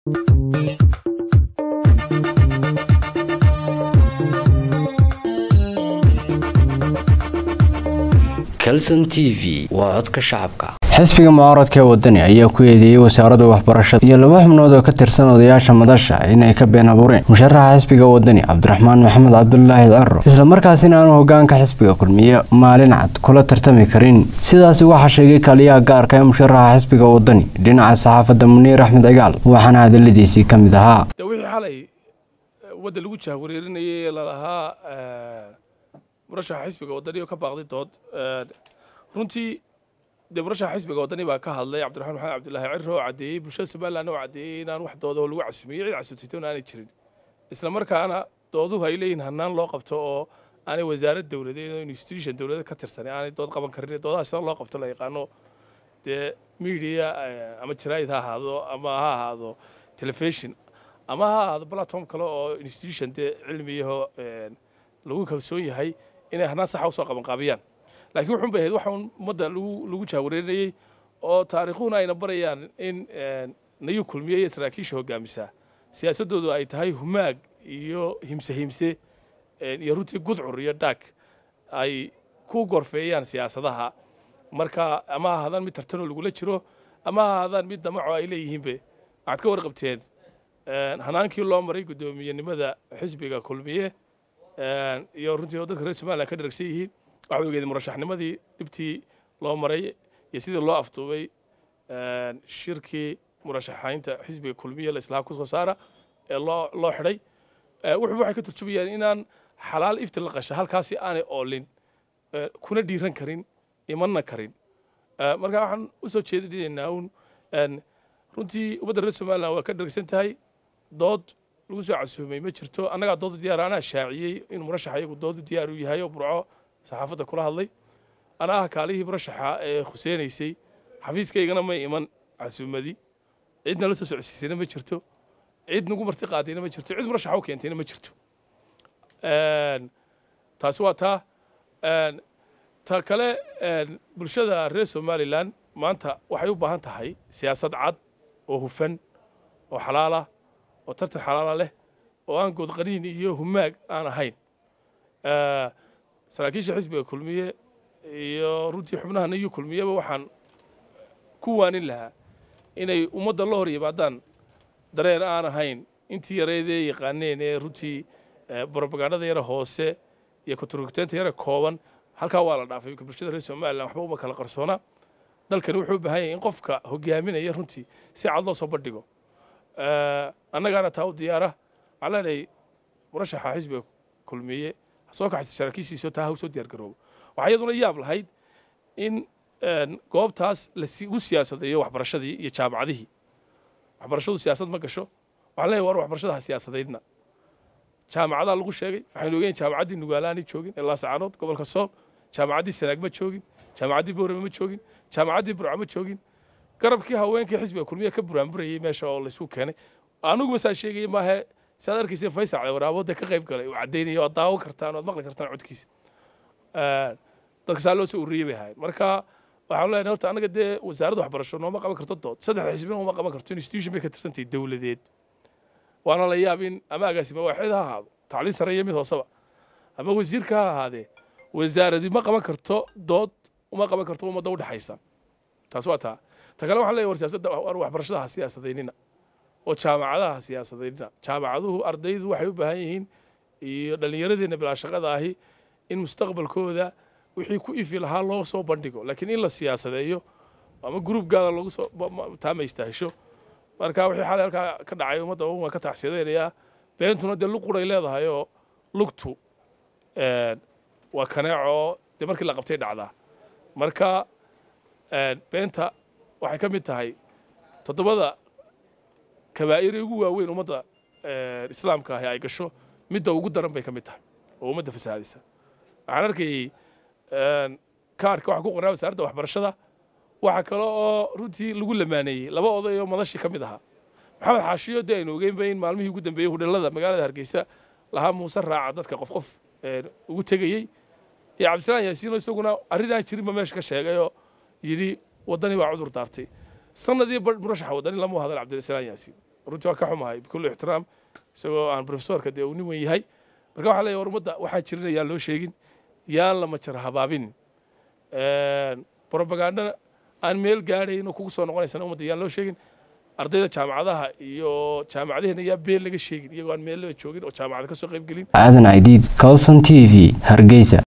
calson t v waa codka shacabka xisbiga mucaaradka ee wadani ayaa ku eedeeyey wasaaradda waxbarashada iyo laba xubnood oo ka tirsan odayaasha madasha inay ka been abuureen musharaxa xisbiga wadani cabdiraxmaan maxamed cabdulaahi caro islamarkaasina aanu hogaanka xisbiga kulmiye maalin cad kula tartami karin sidaasi waxaa sheegay kaaliyaha gaarka ee musharaxa xisbiga wadani dhinaca saxaafadda muniir axmed cigaal waxaana hadaladiisii ka mid ahaa de wixii xalay wadda lagu jahwareerinayay ee lalahaa murashaxa xisbiga wadani oo ka baaqday dood runtii dee murashaxa xisbiga wadani baa ka hadlay cabdiraxmaan maxamed cabdulaahi ciro oo caddeeyey bulshada somaliland oo caddeeyey inaan wax dooda oo lagu casumiyey cid casutitoon aanay jirin isla markaana dooduhu ay leeyihin hannaan loo qabto oo aanay wasaarad dowladeed oo institution dowladeed ka tirsanay aanay dood qaban karin doodaha sida loo qabto la yaqaano dee media ama jaraa'id ha ahaado ama ha ahaado telefishon ama ha ahaado platform kale oo institution dee cilmiyaho lagu kalsoon yahay inay hannaan saxa usoo qabanqaabiyaan laakiin wuxuun bay ahayd waxa ummadda lagu lagu jahwareerinayey oo taariikhuhuna ayna barayaan in nayu kulmiye iyo saraakiisha hogaamisaa siyaasaddoodu ay tahay humaag iyo himse himse iyo runtii gudcur iyo dhaag ay ku gorfeeyaan siyaasadaha marka ama ha ahaadaan mid tartanoo lagula jiro ama ha ahaadaan mid damaco ay leeyihiinbe waxaad ka warqabteen hanaankii loo maray guddoomiyenimada xisbiga kulmiye iyo runtii oo dadka reer somaliland ka dharagsan yihiin waxaad ogeedeen murashaxnimadii dhibtii loo maray iyo sidii loo afduubay shirkii murashaxaynta xisbiga kulmiye la islaha ku soo saara ee loo loo xidhay wuxuuba waxay ka turjumayaan inaan xalaal ifti la qasha halkaasi aanay oolin kuna dhiiran karin imanna karin marka waxaan u soo jeedinaynaa uun runtii ummadda reer somaliland waa ka dharagsan tahay dood lagu soo casuumay ma jirto annagaa doodu diyaar anaa shaaciyey in murashaxa iyagu doodu diyaar u yahay oo burco saxaafadda kula hadlay anaa ah kaalihii murashaxa ee khuseynaysay xafiiskaygana may iman casuumadii cidna la soo socodsiisayna ma jirto cid nagu marti qaadayna ma jirto cid murashaxa u keentayna ma jirto taasi waa taa ta kale bulshada reer somaliland maanta waxay u baahan tahay siyaasad cad oo hufan oo xalaala oo tartan xalaala leh oo aan goodqaniin iyo humaag aan ahayn saraakiisha xisbiga kulmiye iyo runtii xubnaha nayu kulmiyeba waxaan ku waanin lahaa inay ummadda la hor yimaadaan dareen aan ahayn intii yareedee yaqaaneen ee runtii brobagandada yara hoose iyo kontarogteynta yara kooban halkaa waa la dhaafay bulshada reer somaliland waxba uma kala qarsoona dalkani wuxuu u baahan yahay in qofka hogaaminaya runtii si cad loo soo bandhigo annagaana taa u diyaara waxaan leenahay murashaxa xisbiga kulmiye soo kaxaysa saraakiishiisa taa ha usoo diyaargaroobo waxaa iyaduna yaab lahayd in goobtaas lagu siyaasadayo waxbarashadii iyo jaamacadihii waxbarashadu siyaasad ma gasho waxaan leeyahay war waxbarashada ha siyaasadaydna jaamacadaa lagu sheegay waxaynu ogeyn jaamacaddii nugaalaani joogin ee laasacaanood gobolka sool jaamacaddii sanaag ma joogin jaamacaddii boorame ma joogin jaamacaddii burco ma joogin garabkii haweenkii xisbiga kulmiya ka buraanburayay meesha oo laysku keenay anugu basaan sheegaya maahe saad arkaysa faysal waraabooda ka qayb galay uu caddaynaya waad daawan kartaan waad maqli kartaan codkiisa dadka saa loo soo ururiyey bay ahaayeen marka waxaan leenahay horta annaga dee wasaaradda waxbarasho nooma qaban karto dood saddexda xisbina uma qaban karto institution bay ka tirsantahay dowladeed waana la yaab in ama agaasima waaxid ha ahaado tacliin sare iyo mid hooseba ama wasiirka ha ahaadee wasaaradi ma qaban karto dood uma qaban karto ummadda u dhexaysa taas waa taa ta kale waxaan leeyahay war siyaasadda waxbarashada ha siyaasadaynina oo jaamacadaha ha siyaasadaynina jaamacaduhu ardaydu waxay u baahan yihiin iyo dhallinyaradeenna bilaa shaqada ahi in mustaqbalkooda wixii ku ifi lahaa loo soo bandhigo laakiin in la siyaasadeeyo ama gruub gaada lagu soo taamaysta hesho marka wixii xalay halkaa ka dhacay ummadda waan ka tacsiyadaynayaa beentuna dee lug quray leedahay oo lugtu waa kaneecoo dee markii la qabtay dhacdaa marka beenta waxay ka mid tahay toddobada kabaa'ir ugu waaweyn ummadda islaamka ahi ay gasho midda ugu daran bay ka mid tahay oo ummadda fasahaadisa waxaan arkayay kaarhka waxa ku qornaa wasaaradda waxbarashada waxa kale oo runtii lagu lamaaneeyey laba oday oo madashii ka mid ahaa maxamed xaashiyo dee aynu ogeynba in maalmihii ugu dambeeyey hudhallada magaalada hargeysa lahaa muuse raaca dadka qof qof ugu tegayey iyo cabdisalaan yaasiino isaguna arrin aan jirinba meesha ka sheegay oo yidhi waddani baa cudur daartay sanadii murashaxa waddani lama hadal cabdisalaan yaasiin runtii waa ka xumahay bikulli ixtiraam isagoo aan profesorka dee uu nin weyn yahay marka waxaa leeyahay war ummadda waxaa jirin ayaan loo sheegin yaan la majar habaabin brobagandana aan meel gaadhayn oo kugu soo noqonaysana ummadda yaan loo sheegin ardayda jaamacadaha iyo jaamacadaheenna yaa been laga sheegin iyagoo aan meel joogin oo jaamacada ka soo qayb gelin aadan aidiid colson t v hargeysa